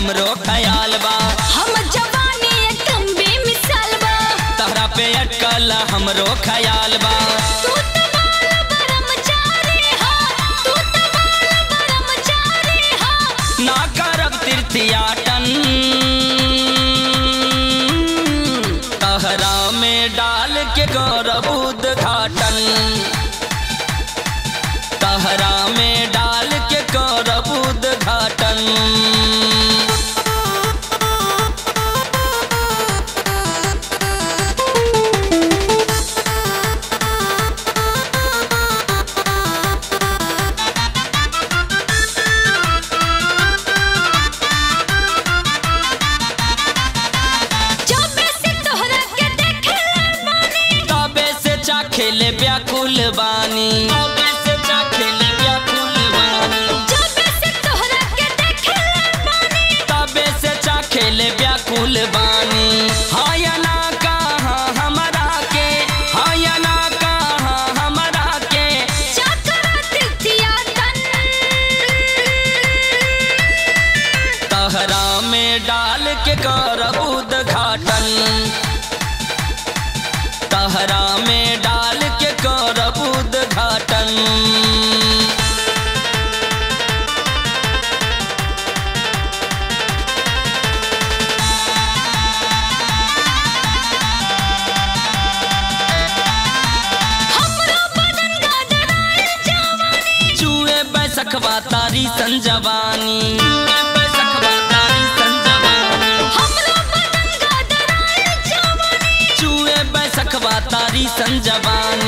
हमरो ख्याल बा हम जवानी एकदम बेमिसाल बा तहरा पे अटकल हमरो ख्याल बा तू तो बाल ब्रह्मचारी हा तू तो बाल ब्रह्मचारी हा ना करब तीर्थयाटन तहरा में डाल के करब उद्घाटन तहरा में डाल के करब उद्घाटन जब से तोहरा के देखे बानी तबे से चाखेले व्याकुल बानी तबे से चाखेले व्याकुल बानी जब से तोहरा के देखे बानी तबे से चाखेले व्याकुल बानी हायना कहाँ हमरा के हायना कहाँ हमरा के चाकरा तिथिया तन तहरा में डाल के करब उद्घाटन तहरा में डाल के करब उद्घाटन हमरो बदन गदराए जवानी चूहे बैसखवा तारी संजवानी चूहे बैसखवा तारी संजवानी हमरो बदन गदराए जवानी चूहे बैसखवा तारी संजवानी